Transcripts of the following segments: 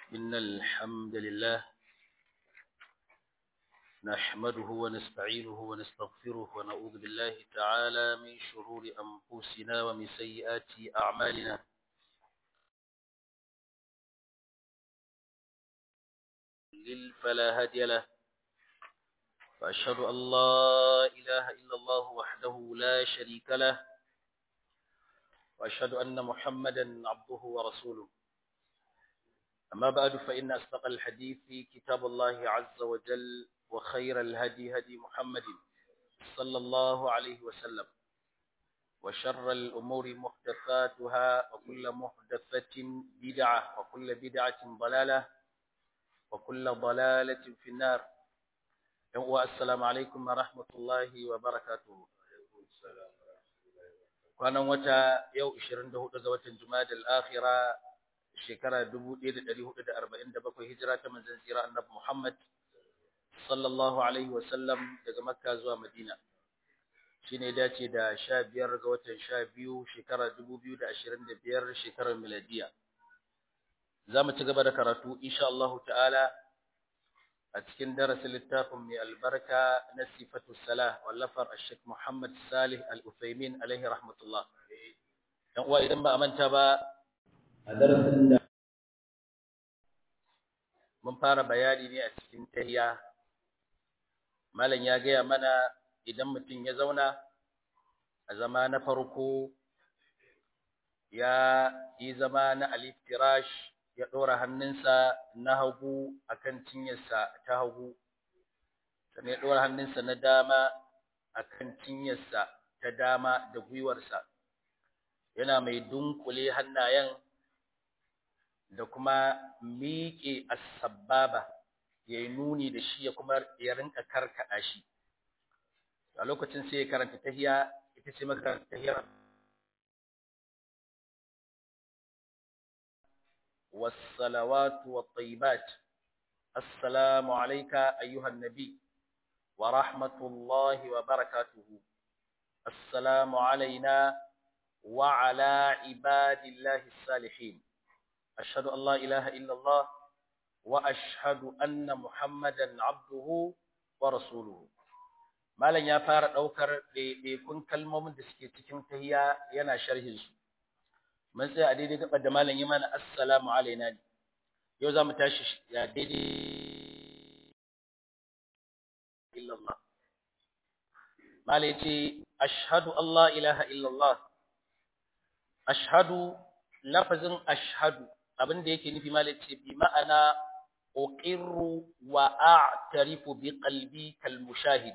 إن الحمد لله نحمده ونستعينه ونستغفره ونعوذ بالله تعالى من شرور أنفسنا ومن سيئات أعمالنا فلا هادي له وأشهد أن لا إله إلا الله وحده لا شريك له وأشهد أن محمدا عبده ورسوله أما بعد فإن أصدق الحديث كتاب الله عز وجل وخير الهدي هدي محمد صلى الله عليه وسلم وشر الأمور محدثاتها وكل محدثة بدعة وكل بدعة ضلالة وكل ضلالة في النار السلام عليكم ورحمة الله وبركاته kwanan wata yau 24 ga watan Jumada al-Akhira shekara 1447 hijira ta manzon tsira Annabi Muhammad sallallahu alaihi wa sallam daga Makka zuwa Madina shine dace da 15 ga watan 12 shekara 2025 shekarar miladiya zamu ci gaba da karatu insha Allah ta'ala a cikin darasin littafin mai albarka na sifatu salah wallafar Sheikh Muhammad Salih Al-Uthaymin alaihi rahmatullah dan uwa idan ba a manta ba a darasin da mun fara bayani ne a cikin tahiyya malam ya gaya mana idan mutum ya zauna a zama na farko ya yi zama na aliftirash ya ɗora hannunsa na hagu a kan cinyarsa ta hagu, sannan ya ɗora hannunsa na dama a kan cinyarsa ta dama da gwiwarsa, yana mai dunkule hannayen da kuma miƙe asababa ya yi nuni da shi ya kuma ya rinka karkaɗa shi. A lokacin sai ya karanta tahiya, ita ce makaranta tahiyar والصلوات والطيبات السلام عليك أيها النبي ورحمة الله وبركاته السلام علينا وعلى عباد الله الصالحين أشهد أن لا إله إلا الله وأشهد أن محمدا عبده ورسوله malam ya fara ɗaukar ɗaiɗaikun kalmomin da suke cikin tahiya yana sharhin su mun tsaya a daidai gabar da malam yi mana assalamu alaina ne yau za mu tashi ya daidai illallah malam ce ashhadu Allah ilaha illallah ashhadu lafazin ashhadu abin da yake nufi malam ce bi ma'ana uqirru wa a'tarifu bi qalbi kal mushahid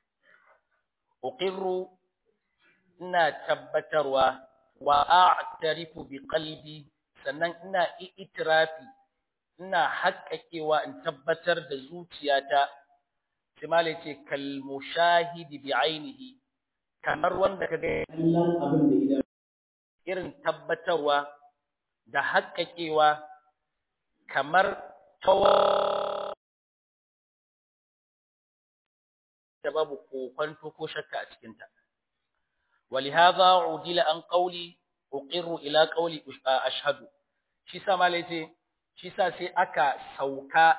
uqirru ina tabbatarwa wa a'tarifu bi qalbi sannan ina itirafi ina haƙƙaƙewa in tabbatar da zuciyata sai malai ce kal mushahidi bi ainihi kamar wanda kaga kallon abin da idan irin tabbatarwa da haƙƙaƙewa kamar tawa da babu kokwanto ko shakka a cikinta ولهذا عدل عن قولي أقر إلى قولي أشهد shi sa malai ce shi sa sai aka sauka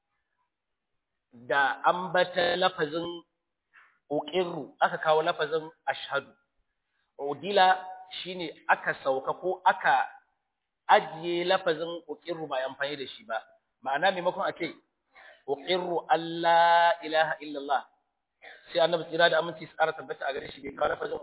da ambata lafazin uqirru aka kawo lafazin ashhadu udila shine aka sauka ko aka ajiye lafazin uqirru ba amfani da shi ba ma'ana maimakon a ce uqirru alla ilaha illallah sai annabi tsira da aminci tsara tabbata a gare shi bai kawo lafazin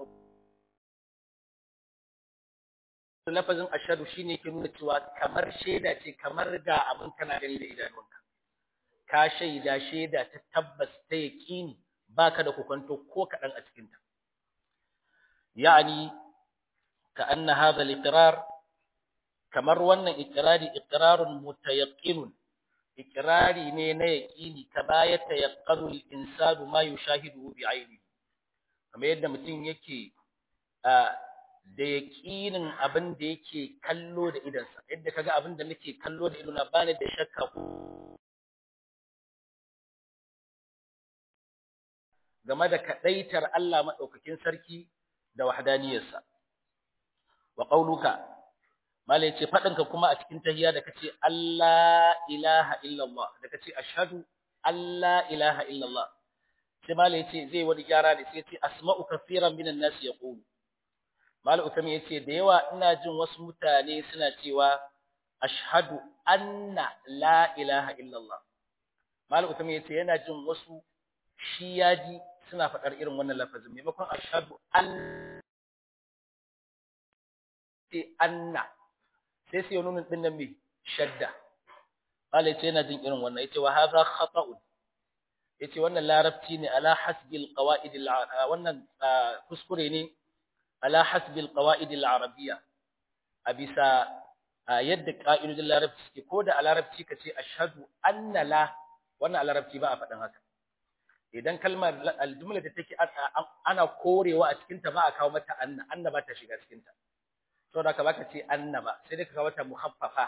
lafazin ashadu shine ke nuna cewa kamar shaida ce kamar ga abin kana gani da idanunka ka shaida shaida ta tabbas ta yaqini baka da kokonto ko kadan a cikin ta yani ka anna hadha al-iqrar kamar wannan iqrari iqrarun mutayaqqinun iqrari ne na yaqini ka baya tayaqqanu al-insanu ma yushahidu bi aynihi kamar yadda mutum yake da yaƙinin abin da yake kallo da idansa yadda kaga abin da nake kallo da idona bani da shakka game da kadaitar Allah madaukakin sarki da wahdaniyarsa wa qauluka malai ce faɗinka kuma a cikin tahiyya da kace Allah ilaha illallah da kace ashhadu Allah ilaha illallah sai malai ce zai wani gyara ne sai ce asma'u kaseeran minan nas yaqulu malai utami yace da yawa ina jin wasu mutane suna cewa ashhadu anna la ilaha illallah malai utami yace yana jin wasu shi yaji suna faɗar irin wannan lafazin maimakon ashhadu an anna sai sai nuna din nan mai shadda qala yace yana jin irin wannan yace wa hadha khata'un yace wannan larabci ne ala hasbi alqawaid wannan kuskure ne ala hasbi alqawaid alarabiyya a bisa yadda ka'idodin larabci suke ko da a larabci kace ashhadu anna la wannan a larabci ba a faɗin haka idan kalmar aljumla da take ana korewa a cikin ta ba a kawo mata anna anna ba ta shiga cikin ta saboda ka baka ce annaba sai dai ka kawo ta mukhaffafa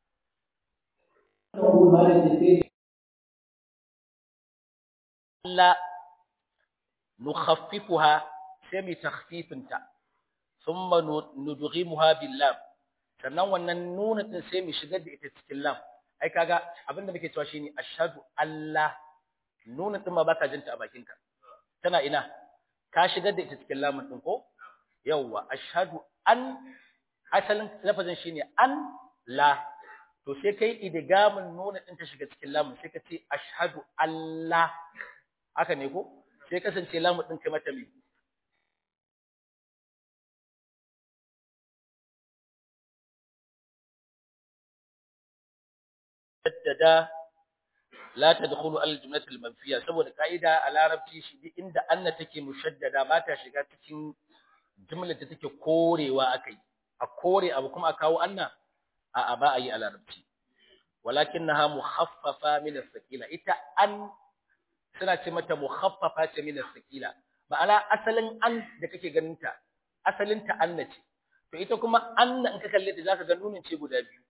la nukhaffifuha sai mu takhfifinta thumma nudghimuha bil lam sannan wannan nuna din sai mu shigar da ita cikin lam ai kaga abinda muke cewa shine ashhadu alla nuna din ma baka jinta a bakinka tana ina ka shigar da ita cikin lamun din ko yawwa ashhadu an asalin lafazin shine an la to sai kai idgamin nuna din ta shiga cikin lamun sai ka ce ashhadu alla haka ne ko sai kasance lamun din kai mata me jaddada la tadkhulu al jumlat al manfiya saboda kaida a larabci shi duk inda anna take mushaddada ba ta shiga cikin jumlar da take korewa akai a kore abu kuma a kawo anna a a ba a yi a larabci walakinnaha mukhaffafa min as-sakila ita an suna ce mata mukhaffafa ce min as-sakila ma'ana asalin an da kake ganin ta asalin ta anna ce to ita kuma anna in ka kalle ta zaka ga nunin ce guda biyu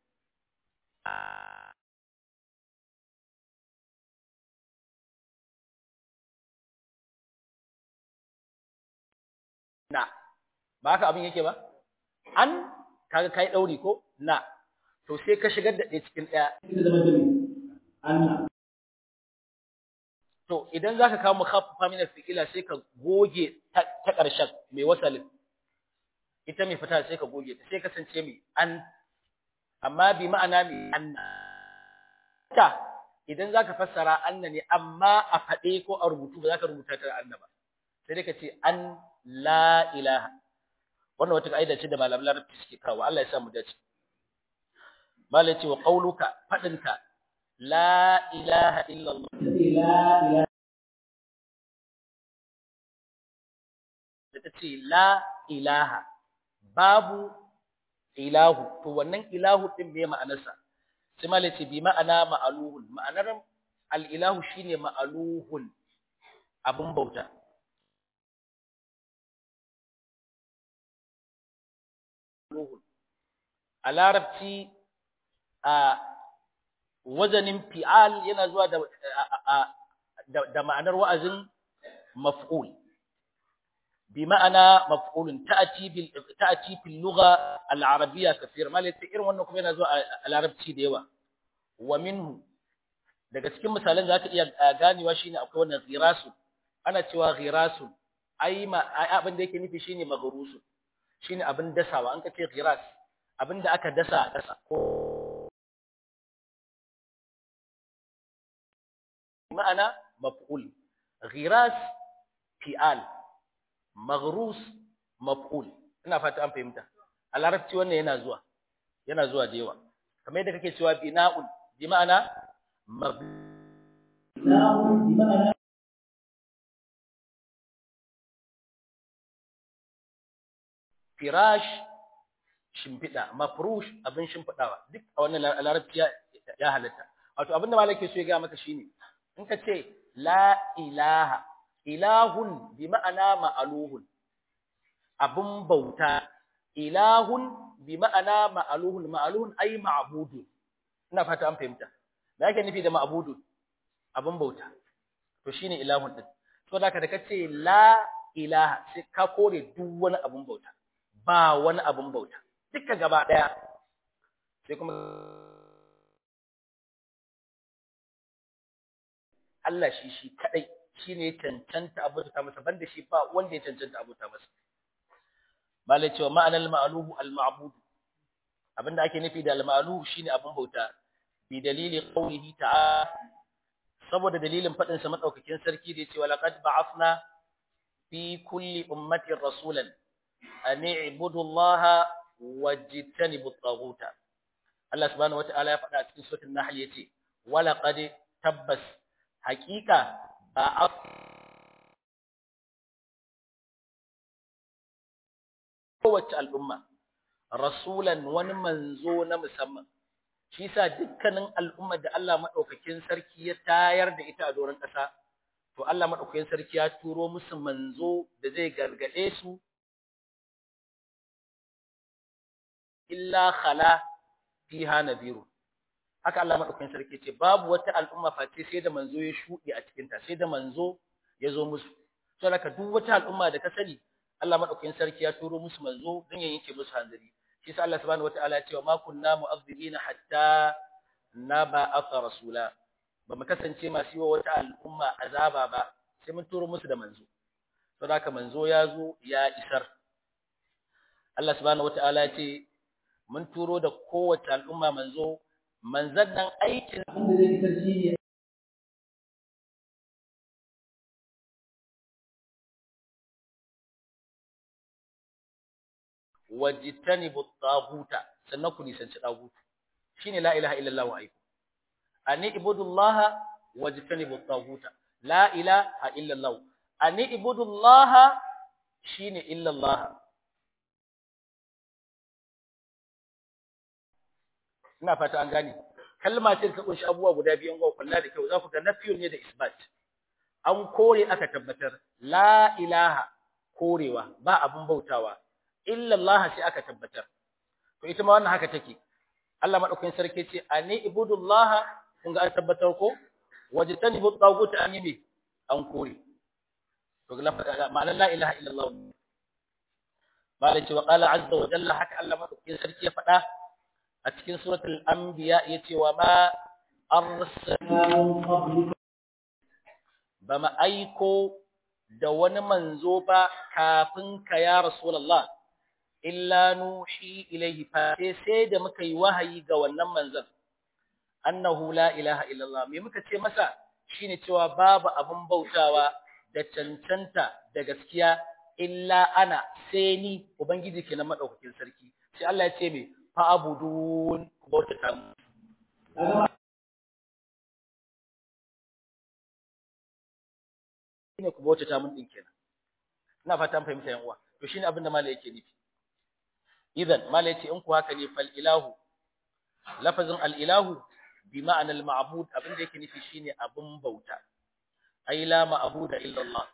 na ba haka abin yake ba an kaga kai dauri ko na to sai ka shigar da ɗaya cikin ɗaya to idan zaka kawo mukhaffafa min al-fi'ila sai ka goge ta ƙarshen mai wasalin ita mai fita sai ka goge ta sai kasance mai an amma bi ma'ana mai anna ta idan zaka fassara anna ne amma a faɗe ko a rubutu ba zaka rubuta ta anna ba sai dai ka ce an la ilaha wannan wata kaida ce da malaman larabci suke kawo Allah ya sa mu dace malai ce wa qauluka fadinka la ilaha illa Allah la ilaha da ce la ilaha babu ilahu to wannan ilahu din me ma'anarsa sai malai ce bi ma'ana ma'aluhun ma'anar al-ilahu shine ma'aluhun abun bauta ruhun a larabci a wazanin fi'al yana zuwa da da ma'anar wa'azin maf'ul bi ma'ana maf'ulun ta'ati bil ta'ati fil lugha al arabiyya kaseer malaka irin wannan kuma yana zuwa a larabci da yawa wa minhu daga cikin misalan zaka iya ganewa shine akwai wannan ghirasu ana cewa ghirasu ai ma abin da yake nufi shine maghrusu shine abin dasawa an kace ghiras abin da aka dasa a ƙasa ko ma'ana maf'ul ghiras fi'al maghrus maf'ul ina fata an fahimta a larabci wannan yana zuwa yana zuwa da yawa kamar yadda kake cewa bina'un bi ma'ana mabna'un bi ma'ana firash shimfiɗa mafrush abin shimfiɗawa duk a wannan larabci ya halatta wato abin da malaka so ya ga maka shine in ka ce la ilaha ilahun bi ma'ana ma'aluhun abin bauta ilahun bi ma'ana ma'aluhun ma'aluhun ai ma'budu ina fata an fahimta me yake nufi da ma'budu abin bauta to shine ilahun din to da ka da kace la ilaha sai ka kore duk wani abin bauta ba wani abun bauta duka gaba daya sai kuma Allah shi shi kadai shine cancanta abuta masa banda shi ba wanda ya cancanta abuta masa malai cewa ma'anar ma'aluhu al-ma'bud abinda ake nufi da al-ma'luhu shine abin bauta bi dalili qawlihi ta'ala saboda dalilin fadin sa madaukakin sarki da yace walaqad ba'athna fi kulli ummatin rasulan an i'budu allaha wajtanibu at-taghuta Allah subhanahu wata'ala ya faɗa a cikin suratul nahl yace walaqad tabbas haqiqa ba'ath kowace al'umma rasulan wani manzo na musamman shi sa dukkanin al'ummar da Allah madaukakin sarki ya tayar da ita a doron ƙasa to Allah madaukakin sarki ya turo musu manzo da zai gargade su illa khala fiha nadhiru haka Allah madaukakin sarki ce babu wata al'umma face sai da manzo ya shudi a cikin ta sai da manzo ya zo musu saboda duk wata al'umma da ka sani Allah madaukakin sarki ya turo musu manzo don ya yanke musu hanzari shi sa Allah subhanahu wataala ya ce ma kunna mu'azzibina hatta naba'atha rasula ba mu kasance masu yi wa wata al'umma azaba ba sai mun turo musu da manzo saboda haka manzo ya zo ya isar Allah subhanahu wataala ya ce mun turo da kowace al'umma manzo manzan nan aikin abin da zai isar shi ne wajtanibu at-taghuta sannan ku nisanci tagutu shine la ilaha illallah wa aiku ani ibudullaha wajtanibu at-taghuta la ilaha illallah ani ibudullaha shine illallah ina fata an gane kalma ce ta kunshi abubuwa guda biyu ga kullu da kyau za ku ga nafiyun ne da isbat an kore aka tabbatar la ilaha korewa ba abun bautawa illa Allah sai aka tabbatar to ita ma wannan haka take Allah madaukakin sarki ce ani ibudullah kun ga an tabbatar ko wajtanibu tagut an yi an kore to ma'ana la ilaha illa Allah bala ce wa qala azza wa jalla haka Allah madaukakin sarki ya faɗa a cikin suratul anbiya yace wa ma arsalna ba ma aiko da wani manzo ba kafin ka ya rasulullah illa nuhi ilaihi fa sai da muka yi wahayi ga wannan manzon annahu la ilaha illallah me muka ce masa shine cewa babu abun bautawa da cancanta da gaskiya illa ana sai ni ubangiji kenan madaukakin sarki sai Allah ya ce me fa abudun ku bautata mu shine ku bautata mun din kenan ina fata an fahimta yan uwa to shine abin da malai yake nufi idan mala yace in ku haka ne fal ilahu lafazin al ilahu bi ma'ana al ma'bud abin da yake nufi shine abun bauta ai la ma'buda illa Allah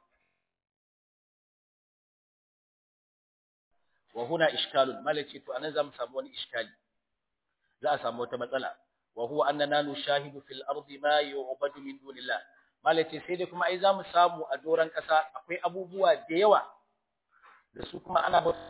wa huna ishkalun mala yace to anan zamu samu wani iskali za a samu wata matsala wa huwa annana nushahidu fil ardi ma yu'badu min dunillah mala yace sai dai kuma ai zamu samu a doran kasa akwai abubuwa da yawa da su kuma ana bauta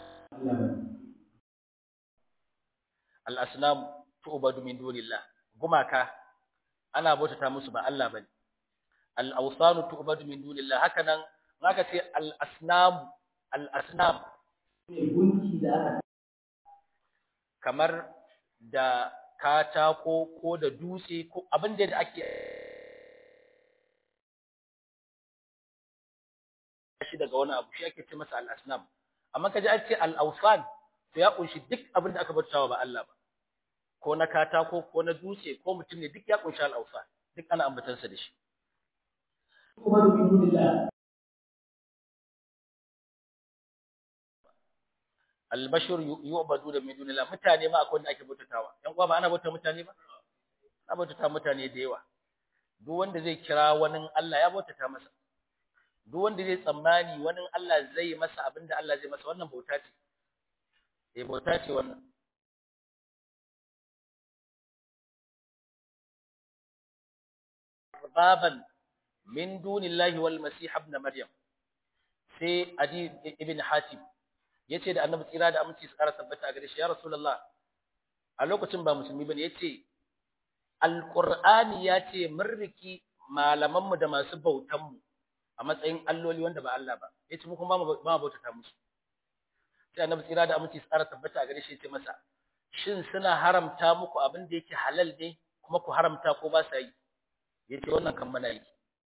al'asnam tu'badu min dunillah gumaka ana bautata musu ba Allah bane al'awsanu tu'badu min dunillah haka nan zaka ce al'asnam al'asnam gunki da aka kamar da katako ko da dutse ko abin da ake shi daga wani abu shi ake ce masa al'asnam amma kaji an ce al'awsan to ya kunshi duk abin da aka bautawa ba Allah ba ko na katako ko na dutse ko mutum ne duk ya kunshi al'ausa duk ana ambatansa da shi albashir yu'badu da min dunillah mutane ma akwai wanda ake bautatawa yan uwa ba ana bauta mutane ba ana bautata mutane da yawa duk wanda zai kira wani Allah ya bautata masa duk wanda zai tsammani wani Allah zai masa abinda Allah zai masa wannan bauta ce eh bauta ce wannan baban min dunillahi wal masih ibn maryam sai adi ibn hatim yace da annabi tsira da aminci su kara tabbata a gare shi ya rasulullah a lokacin ba musulmi bane yace alqur'ani ya ce mun riki malaman mu da masu bautan mu a matsayin alloli wanda ba Allah ba yace mu kuma ba bautata musu sai annabi tsira da aminci tsara tabbata a gare shi yace masa shin suna haramta muku abin da yake halal ne kuma ku haramta ko ba sa yi yace wannan kan mana yi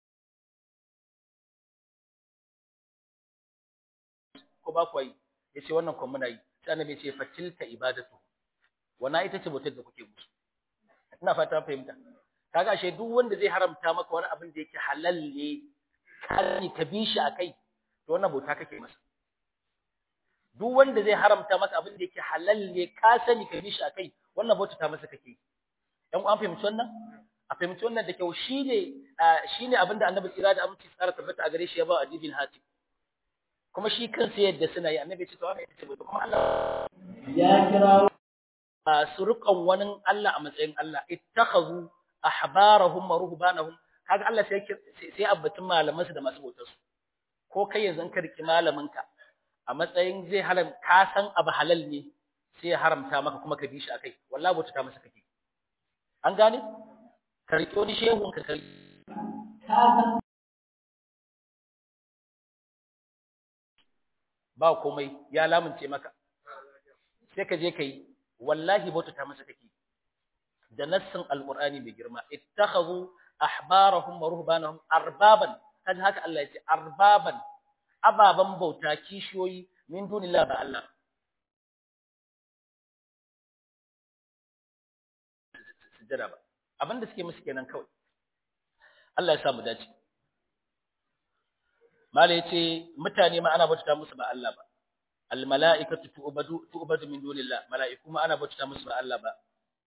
ko ba ku yi yace wannan kan muna yi sai annabi yace fatilka ibadatu wana ita ce bautar da kuke musu ina fata fahimta kaga ashe duk wanda zai haramta maka wani abin da yake halal ne kai ka bi shi akai to wannan bauta kake masa duk wanda zai haramta maka abin da yake halal ne ka sani ka bi shi akai wannan bauta ta masa kake dan an fahimci wannan a fahimci wannan da kyau shine shine abin da annabi tsira da aminci tsara tabbata a gare shi ya ba adibin hati kuma shi kansa yadda suna yi annabi ce to haka ita ce kuma Allah ya kira su riƙon wani Allah a matsayin Allah ittakhadhu ahbarahum wa ruhbanahum kaga Allah sai sai abbatun malaman su da masu bautar su ko kai yanzu ka riki malamin ka a matsayin zai halam ka san abu halal ne sai ya haramta maka kuma ka bi shi akai wallahi bauta ta masa kake an gane ka riki wani shehun ka kai ka san ba komai ya lamunce maka sai ka je ka yi wallahi bauta ta masa kake da nassin alqur'ani mai girma ittakhadhu ahbarahum wa ruhbanahum arbaban kaji haka Allah yace arbaban ababan bauta kishiyoyi min dunillahi ba Allah sujada ba abinda suke musu kenan kawai Allah ya sa mu dace mala yace mutane ma ana bauta musu ba Allah ba al mala'ikatu tu'badu tu'badu min dunillah mala'iku ma ana bauta musu ba Allah ba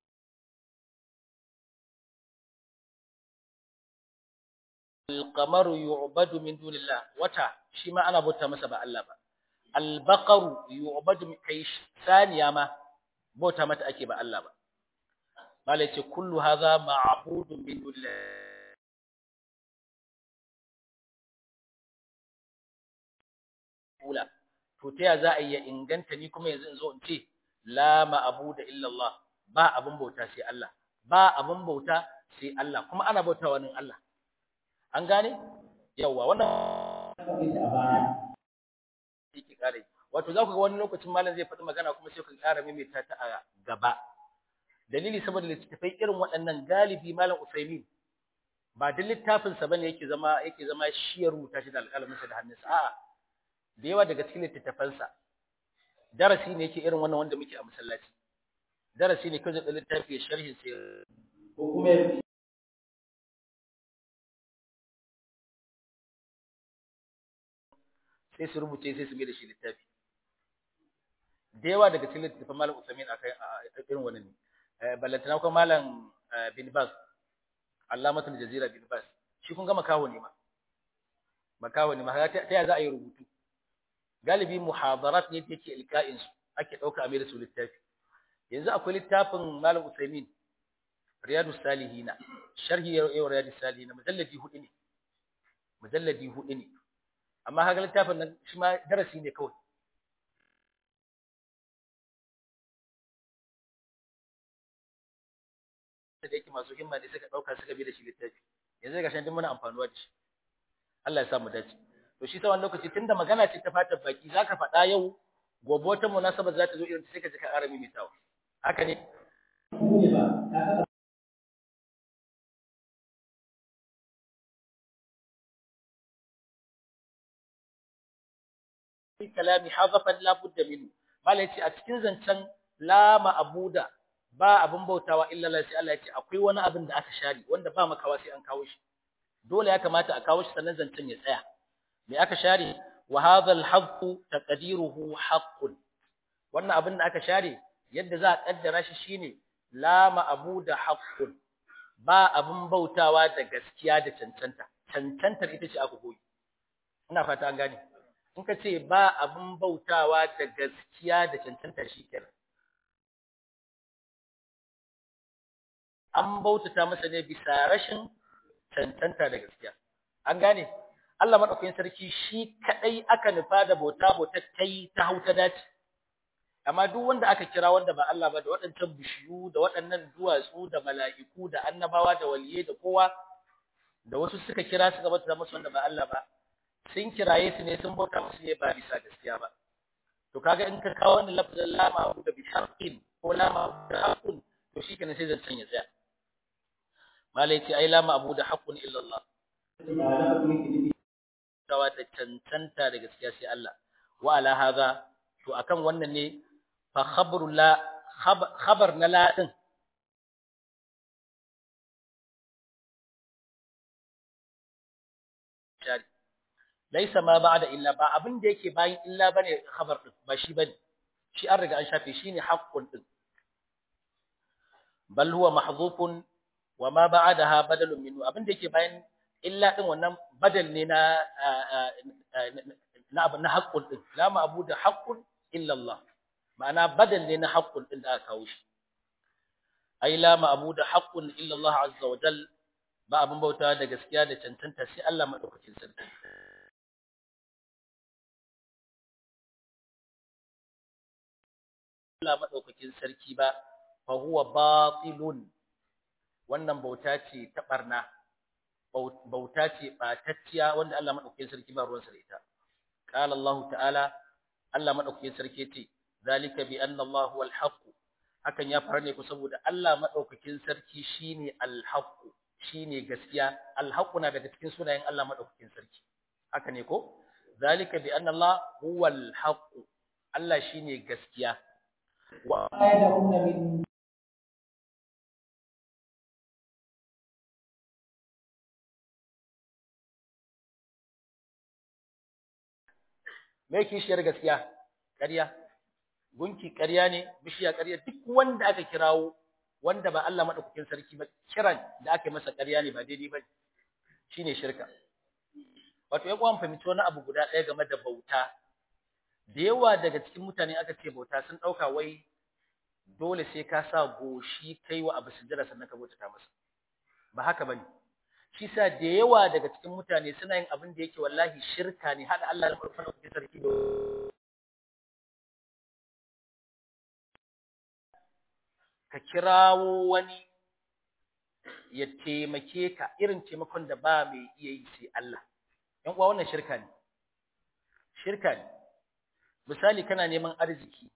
القمر يعبد من دون الله وتا shi ma ana bauta masa ba Allah ba albaqaru yu'badu kai saniya ma bauta mata ake ba Allah ba malai ce kullu hadha ma'budun min dunillah ula to ta za a iya inganta ni kuma yanzu in zo in ce la ma'budu illa Allah ba abun bauta sai Allah ba abun bauta sai Allah kuma ana bauta wani Allah an gane yawa wannan yake kare wato za ku ga wani lokacin malam zai faɗi magana kuma sai ku ƙara maimaita ta a gaba dalili saboda littattafai irin waɗannan galibi malam Usaimin ba duk littafin sa bane yake zama yake zama shi ya rubuta shi da alƙalamin sa da hannunsa a'a da yawa daga cikin littattafan sa darasi ne yake irin wannan wanda muke a masallaci darasi ne kawai da littafi ya sharhin sai ko kuma sai su rubuce sai su mai da shi littafi da yawa daga cikin littafin malam Usaimin akai irin wannan ne ballantana kuma malam bin Bas Allamatul Jazira bin Bas shi kun ga makaho ne ma makaho ne ma ta ya za a yi rubutu galibi muhadarat ne yake ilka'in su ake dauka a mai da su littafi yanzu akwai littafin malam Usaimin Riyadus Salihina sharhi yau Riyadus Salihina mujalladi hudu ne mujalladi hudu ne amma haka littafin nan shi ma darasi ne kawai da yake masu himma ne suka dauka suka bi da shi littafi yanzu ga shan muna amfanuwa da shi Allah ya sa mu dace to shi tsawon lokaci tunda magana ce ta fatar baki zaka faɗa yau gobe wata munasaba za ta zo irin sai ka ji ka ƙara mimitawa haka ne kalami hazafan la budda minhu malai ce a cikin zancen la ma'buda ba abin bautawa illa Allah sai Allah ya ce akwai wani abin da aka share wanda ba makawa sai an kawo shi dole ya kamata a kawo shi sannan zancen ya tsaya me aka share wa hadha al-haqqu taqdiruhu haqqun wannan abin da aka share yadda za a kaddara shi shine la ma'buda haqqun ba abin bautawa da gaskiya da cancanta cancantar ita ce aka koyi ina fata an gane in ka ce ba abin bautawa da gaskiya da cancanta shi kenan an bautata masa ne bisa rashin cancanta da gaskiya an gane Allah madaukakin sarki shi kadai aka nufa da bauta bauta kai ta hauta dace amma duk wanda aka kira wanda ba Allah ba da waɗancan bishiyu da waɗannan duwatsu da mala'iku da annabawa da waliyai da kowa da wasu suka kira suka bauta musu wanda ba Allah ba sun kiraye su ne sun bauta musu ne ba bisa gaskiya ba to kaga in ka kawo wannan lafazin la ma'budu bi haqqin ko la ma'budu haqqun to shikenan sai zan ya tsaya malai ce ai la ma'budu haqqun illa Allah tawa da cancanta da gaskiya sai Allah wa ala hadha to akan wannan ne fa khabru la khabar na la din jari laisa ma ba'da illa ba abin da yake bayan illa bane khabar din ba shi bane shi an riga an shafe shine haqqun din bal huwa mahdhufun wa ma ba'daha badalun minhu abin da yake bayan illa din wannan badal ne na na abin na haqqun din la ma'budu haqqun illa Allah ma'ana badal ne na haqqun din da aka kawo shi ai la ma'budu haqqun illa Allah azza wa jal ba abin bauta da gaskiya da cancanta sai Allah madaukakin sarki Allah madaukakin sarki ba fa huwa batilun wannan bauta ce ta barna bauta ce batacciya wanda Allah madaukakin sarki ba ruwan sa da ita qala Allah ta'ala Allah madaukakin sarki ce zalika bi anna Allah huwal haqq hakan ya fara ne ku saboda Allah madaukakin sarki shine al-haqq shine gaskiya al-haqq na daga cikin sunayen Allah madaukakin sarki haka ne ko zalika bi anna Allah huwal haqq Allah shine gaskiya wa يدعون من me kishiyar gaskiya ƙarya gunki ƙarya ne bishiya ƙarya duk wanda aka kirawo wanda ba Allah madaukakin sarki ba kiran da aka masa ƙarya ne ba daidai ba shine shirka wato ya kwan fahimci wani abu guda ɗaya game da bauta da yawa daga cikin mutane aka ce bauta sun ɗauka wai dole sai ka sa goshi kai wa abu sujjada sannan ka bauta masa ba haka bane shi sa da yawa daga cikin mutane suna yin abin da yake wallahi shirka ne hada Allah da farkon sarki da ka kirawo wani ya taimake ka irin taimakon da ba mai iya yi sai Allah yan uwa wannan shirka ne shirka ne misali kana neman arziki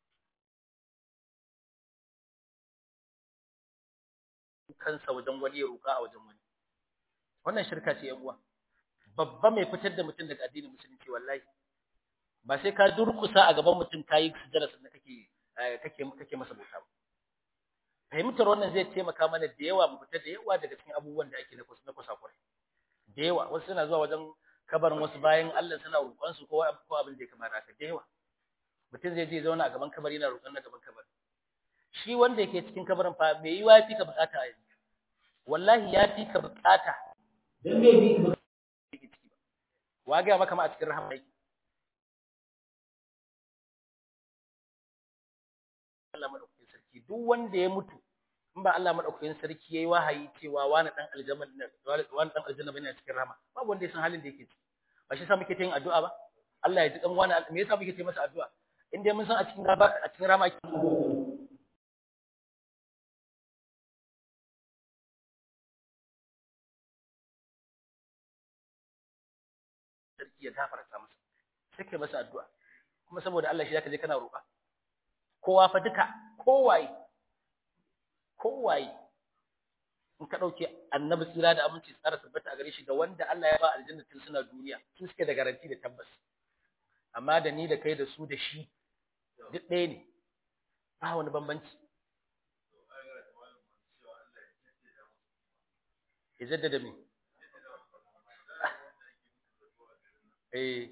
kansa wajen wani ya roƙa a wajen wani wannan shirka ce yan uwa babba mai fitar da mutum daga addinin musulunci wallahi ba sai ka durkusa a gaban mutum kayi sujjada sannan kake kake kake masa bauta ba fahimtar wannan zai taimaka mana da yawa mu fita da yawa daga cikin abubuwan da ake na kusa na kusakurai da yawa wasu suna zuwa wajen kabarin wasu bayan Allah suna roƙon su ko ko abin da ya kamata haka da yawa mutum zai je zauna a gaban kabari yana roƙon na gaban kabari shi wanda yake cikin kabarin fa me yiwa ya fi ka bukata a yanzu wallahi ya fi ka bukata dan bai bi ba yake ciki ba wa ga maka ma a cikin rahama yake Allah madaukakin sarki duk wanda ya mutu in ba Allah madaukakin sarki yayi wahayi cewa wani dan aljanna wani dan aljanna bane a cikin rahama babu wanda ya san halin da yake ciki ba shi yasa muke yin addu'a ba Allah ya ji dan wani me yasa muke yi masa addu'a in dai mun san a cikin a cikin rahama sarki ya gafarta masa sai kai masa addu'a kuma saboda Allah shi zaka je kana roƙa kowa fa duka kowaye kowaye in ka dauke annabi tsira da aminci tsara tabbata a gare shi da wanda Allah ya ba aljanna tun suna duniya su suke da garanti da tabbas amma da ni da kai da su da shi duk ɗaya ne ba wani bambanci ya jaddada me eh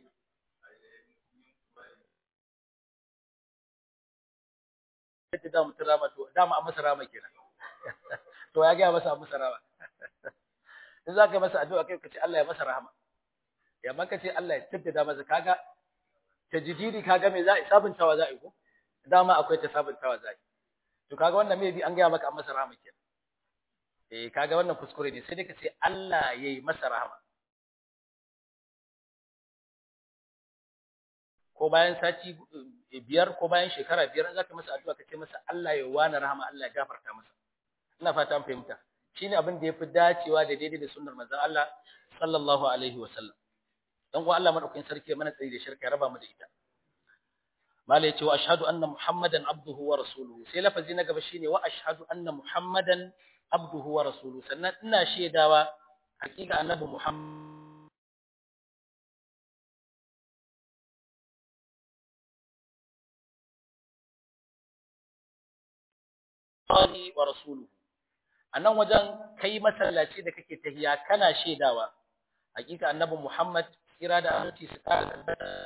yadda da mutum rama to dama a masa rama kenan to ya gaya masa a masa rama in za ka masa addu'a kai ka ce Allah ya masa rahama ya maka ce Allah ya tabbata masa kaga tajdidi kaga me za a sabuntawa za a yi ko dama akwai ta sabuntawa za a yi to kaga wannan maybe an gaya maka a masa rahama kenan eh kaga wannan kuskure ne sai dai ka ce Allah ya yi masa rahama ko bayan sati biyar ko bayan shekara biyar za ka masa addu'a ka ce masa Allah ya wani rahama Allah ya gafarta masa ina fata an fahimta shine abin da yafi dacewa da daidai da sunnar manzon Allah sallallahu alaihi wa sallam dan uwa Allah madaukakin sarki mana tsayi da shirka ya raba mu da ita mala yace wa ashhadu anna muhammadan abduhu wa rasuluhu sai lafazi na gaba shine wa ashhadu anna muhammadan abduhu wa rasuluhu sannan ina shaidawa hakika annabi muhammad wa rasuluhu anan wajen kai masallaci da kake tahiya kana shaidawa hakika annabi muhammad kira da aminci su kara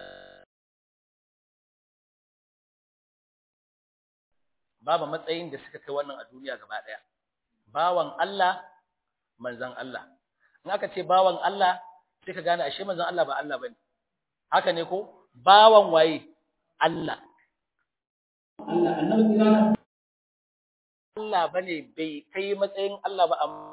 babu matsayin da suka kai wannan a duniya gaba daya bawan Allah manzon Allah in aka ce bawan Allah sai ka gane ashe manzon Allah ba Allah bane haka ne ko bawan waye Allah Allah annabi kira Allah bane bai kai matsayin Allah ba amma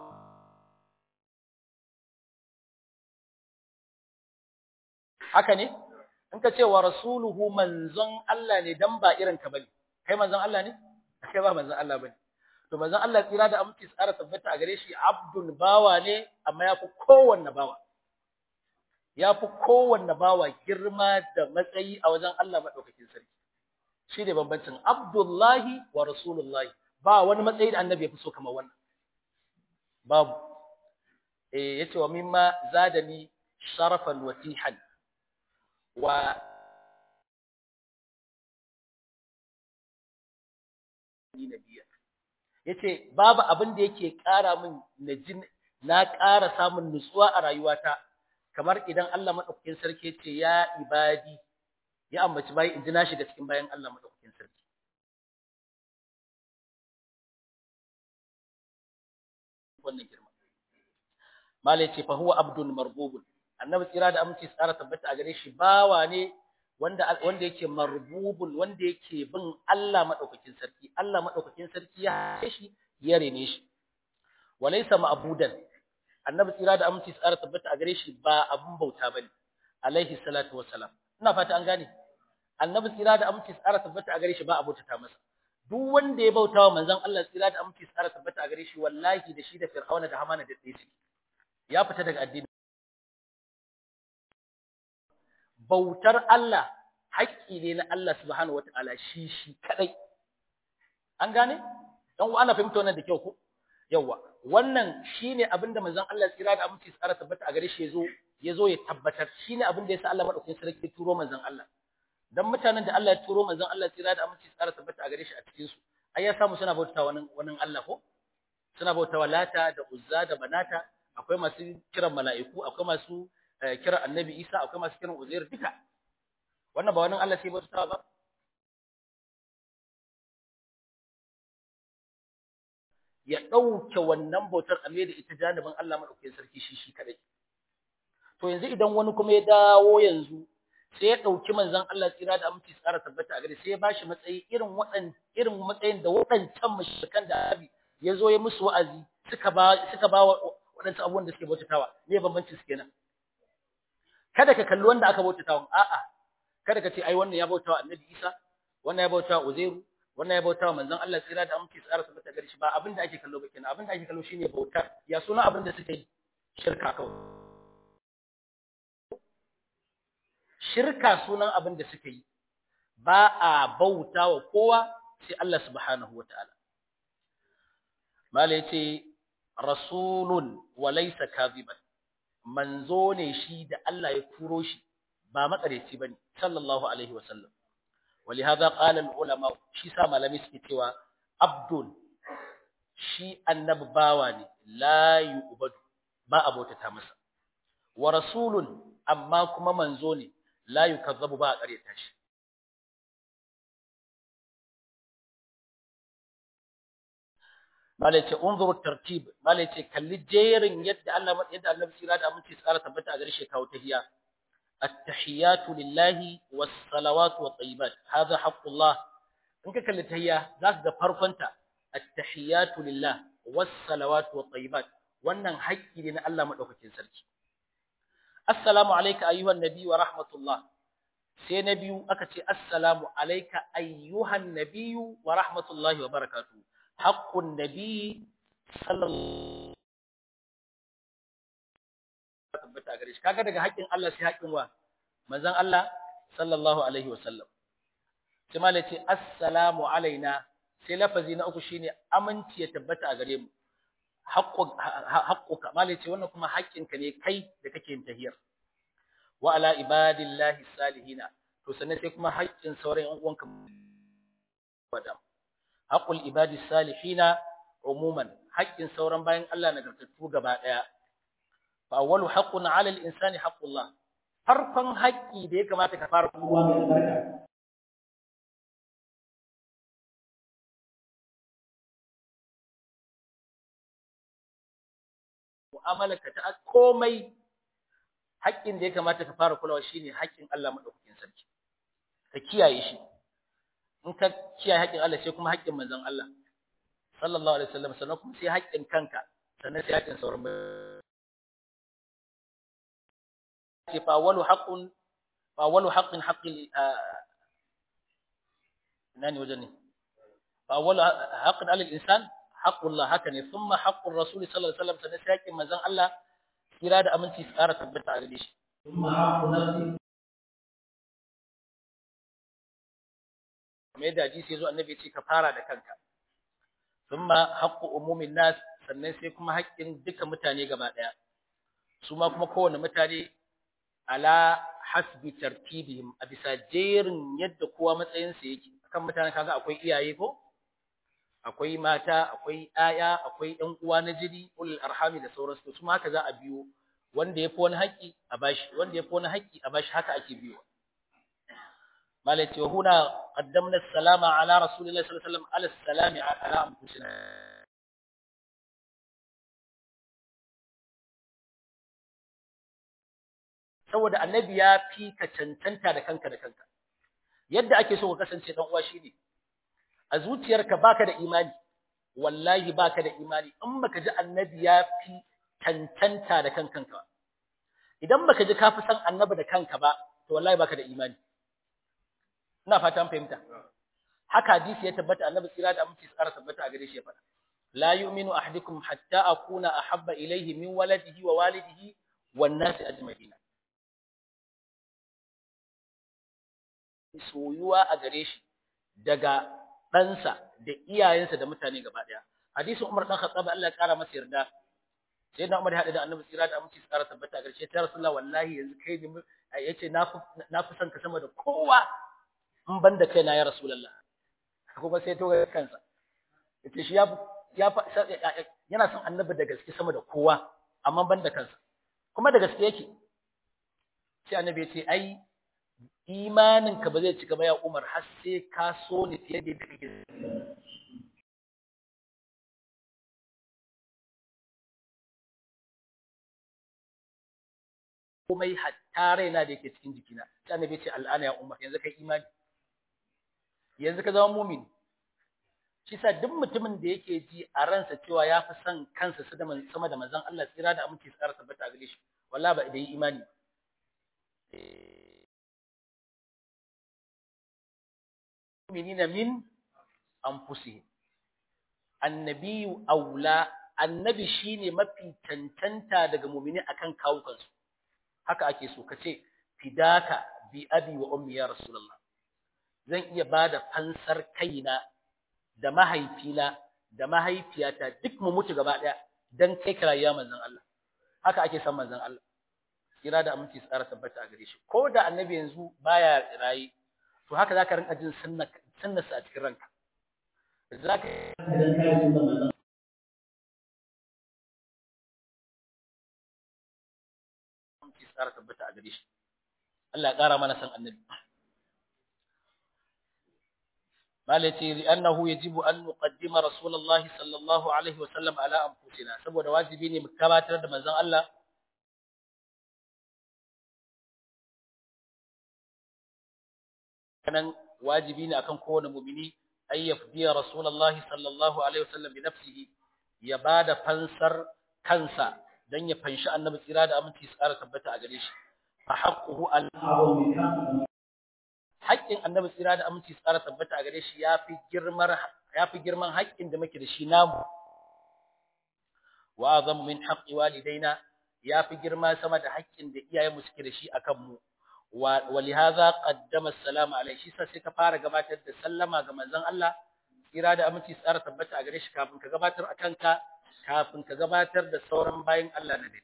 haka ne in ka ce wa rasuluhu manzon Allah ne dan ba irin ka bane kai manzon Allah ne kai ba manzon Allah bane to manzon Allah tsira da aminci tsara tabbata a gare shi abdul bawa ne amma yafi kowanne bawa yafi kowanne bawa girma da matsayi a wajen Allah madaukakin sarki shi ne bambancin abdullahi wa rasulullahi ba wani matsayi da annabi ya fi so kamar wannan babu eh yace wa mimma zadani sharafan watihan wa nabiya yace babu abin da yake ƙara min najin na ƙara samun nutsuwa a rayuwata kamar idan Allah madaukakin sarki yace ya ibadi ya ambaci bayi in ji na shiga cikin bayan Allah madaukakin sarki wannan girma malai ce fa huwa abdul marbubun annabi tsira da aminci tsara tabbata a gare shi bawa ne wanda wanda yake marbubun wanda yake bin Allah madaukakin sarki Allah madaukakin sarki ya hace shi ya rene shi walaysa ma'budan annabi tsira da aminci tsara tabbata a gare shi ba abun bauta bane alaihi salatu wassalam ina fata an gane annabi tsira da aminci tsara tabbata a gare shi ba abota ta masa duk wanda ya bauta wa manzon Allah tsira da aminci tsara tabbata a gare shi wallahi da shi da fir'auna da hamana da tsaye ya fita daga addini bautar Allah haƙƙi ne na Allah subhanahu wataala shi shi kadai an gane dan uwa ana fahimta wannan da kyau ko yawa wannan shine abinda manzon Allah tsira da aminci tsara tabbata a gare shi yazo yazo ya tabbatar shine abinda yasa Allah madaukakin sarki turo manzon Allah dan mutanen da Allah ya turo manzon Allah tsira da aminci tsara tabbata a gare shi a cikin su ai ya samu suna bautawa wani wani Allah ko suna bautawa lata da uzza da banata akwai masu kiran mala'iku akwai masu kiran annabi Isa akwai masu kiran Uzair duka wannan ba wani Allah sai bautawa ba ya dauke wannan bautar a da ita janibin Allah madaukakin sarki shi shi kadai to yanzu idan wani kuma ya dawo yanzu sai ya ɗauki manzon Allah tsira da aminci tsara tabbata a gare sai ya bashi matsayi irin waɗan irin matsayin da waɗancan mushrikan da abi ya zo ya musu wa'azi suka ba suka ba waɗansu abubuwan da suke bautatawa me bambanci su kenan kada ka kalli wanda aka bautatawa a'a kada ka ce ai wannan ya bautawa Annabi Isa wannan ya bautawa Uzairu wannan ya bautawa manzon Allah tsira da aminci tsara tabbata a gare shi ba abin da ake kallo ba kenan abin da ake kallo shine bautar ya suna abin da suke yi shirka kawai shirka sunan abin da suka yi ba a bauta wa kowa sai Allah subhanahu wa ta'ala. Mala ya ce, Rasulun wa laisa kaziban, manzo ne shi da Allah ya turo shi ba makareci ba ne, sallallahu Alaihi wasallam. Wali haza ƙalar ulama shi sa malami suke cewa, Abdul shi annabi bawa ne, la yi ubadu, ba a bautata masa. Wa rasulun amma kuma manzo ne, la yukazzabu ba a ƙaryata shi malai ce unzuru tartib malai ce kalli jerin yadda Allah yadda Allah tsira da aminci tsara tabbata a gare shi kawo tahiyya at-tahiyatu lillahi was-salawatu wat-tayyibat hadha haqqullah in ka kalli tahiyya zaka ga farkonta at-tahiyatu lillah was-salawatu wat-tayyibat wannan haƙƙi ne na Allah madaukakin sarki assalamu alayka ayyuhan nabi wa rahmatullah sai na biyu aka ce assalamu alayka ayyuhan nabiyyu wa rahmatullahi wa barakatuh haqqun nabiy sallallahu tabbata gare shi kaga daga haƙƙin Allah sai haƙƙin wa manzon Allah sallallahu alaihi wa sallam sai malai ce assalamu alaina sai lafazi na uku shine aminci ya tabbata a gare mu haƙƙuka malai ce wannan kuma haƙƙinka ne kai da kake yin tahiyar wa ala ibadillahi salihina to sannan sai kuma haƙƙin sauran ƴan uwanka wada haqqul ibadis salihina umuman haƙƙin sauran bayan Allah nagartattu gaba ɗaya fa awwalu haqqun ala al-insani haqqullah farkon haƙƙi da ya kamata ka fara Uwa mai albarka. mu'amalarka ta komai haƙƙin da ya kamata ka fara kulawa shine haƙƙin Allah madaukakin sarki ka kiyaye shi in ka kiyaye haƙƙin Allah sai kuma haƙƙin manzon Allah sallallahu alaihi wasallam sannan kuma sai haƙƙin kanka sannan sai haƙƙin sauran ce fa walu haqqun fa walu haqqin haqqi nani wajen ne fa walu haqqin alal insan haqqullah haka ne thumma haqqur rasul sallallahu alaihi wasallam sannan sai haƙƙin manzon Allah kira da aminci su ƙara tabbata a gare shi ثم حق نفسي kamar yadda hadisi yazo annabi ya ce ka fara da kanka thumma haqqu umumin nas sannan sai kuma haƙƙin duka mutane gaba ɗaya su ma kuma kowanne mutane ala hasbi tartibihim a bisa jerin yadda kowa matsayinsa yake kan mutane kaga akwai iyaye ko akwai mata akwai ƴaƴa akwai ƴan uwa na jini ulul arhami da sauransu su ma haka za a biyo wanda yafi wani haƙƙi a bashi wanda yafi wani haƙƙi a bashi haka ake biyo malati wa huna qaddamna as-salama ala rasulillahi sallallahu alaihi wasallam ala as-salami ala anfusina saboda annabi ya fi ka cancanta da kanka da kanka yadda ake so ka kasance dan uwa shine a zuciyarka baka da imani wallahi baka da imani in baka ji annabi ya fi cancanta da kanka idan baka ji ka fi san annabi da kanka ba to wallahi baka da imani ina fata an fahimta haka hadisi ya tabbata annabi tsira da aminci tsara tabbata a gare shi ya faɗa la yu'minu ahadukum hatta akuna ahabba ilayhi min waladihi wa walidihi wan nasi ajma'in soyuwa a gare shi daga ɗansa da iyayensa da mutane gaba ɗaya. Hadisin Umar ɗan Khattab Allah ya ƙara masa yarda. Sai na Umar ya haɗu da Annabi tsira da aminci tsara tabbata a ƙarshe ta Rasulullah wallahi yanzu kai ne yace na fi na fi son ka sama da kowa in ban da kaina ya Rasulullah. Kuma sai to ga kansa. Yace shi ya ya yana son Annabi da gaske sama da kowa amma ban da kansa. Kuma da gaske yake. Sai Annabi ya ce ai imaninka ba zai cika ba ya Umar har sai ka so ni fiye da yadda kake komai hatta raina da yake cikin jikina sai annabi ce al'ana ya Umar yanzu kai imani yanzu ka zama mumin shi sa duk mutumin da yake ji a ransa cewa ya fi son kansa sama da manzon Allah tsira da aminci tsara tabbata a gare shi wallahi ba da yi imani mu'minina min anfusihim annabiyu aula annabi shine mafi cancanta daga mu'mini akan kawukansu haka ake so kace fidaka bi abi wa ummi ya rasulullah zan iya bada fansar kaina da mahaifina da mahaifiyata duk mu mutu gaba daya dan kai karayya manzon Allah haka ake son manzon Allah kira da aminci tsara tabbata a gare shi ko da annabi yanzu baya rayi to haka zaka rinka jin sunnarsa a cikin ranka zaka idan ka yi sunna manzon aminci tsara tabbata a gare shi Allah ya kara mana san annabi malaci li'annahu yajibu an nuqaddima rasulullahi sallallahu alaihi wa sallam ala anfusina saboda wajibi ne mu gabatar da manzon Allah kanan wajibi ne akan kowane mu'mini ay yafdiya rasulullahi sallallahu alaihi wasallam bi nafsihi ya bada fansar kansa dan ya fanshi annabi tsira da aminci su ƙara tabbata a gare shi fa haqquhu al abu mai kan haƙƙin annabi tsira da aminci tsara tabbata a gare shi yafi girmar yafi girman haƙƙin da muke da shi namu wa azamu min haqqi walidaina yafi girma sama da haƙƙin da iyayenmu suke da shi akan mu wa lihaza qaddama assalamu alaihi shi sai ka fara gabatar da sallama ga manzon Allah tsira da aminci tsara tabbata a gare shi kafin ka gabatar akan ka kafin ka gabatar da sauran bayin Allah na dai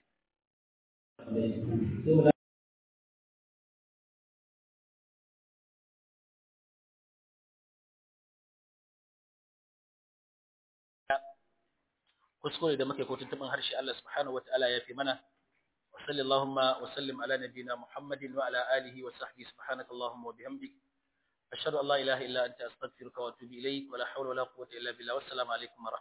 kuskure da muke ko tuntuban harshe Allah subhanahu wataala ya fi mana wa sallallahu wa sallim ala nabiyyina Muhammadin wa ala alihi wa sahbihi subhanakallahumma wa bihamdik ashhadu an la ilaha illa anta astaghfiruka wa atubu ilayk wa la hawla wa la quwwata illa billah wassalamu alaikum wa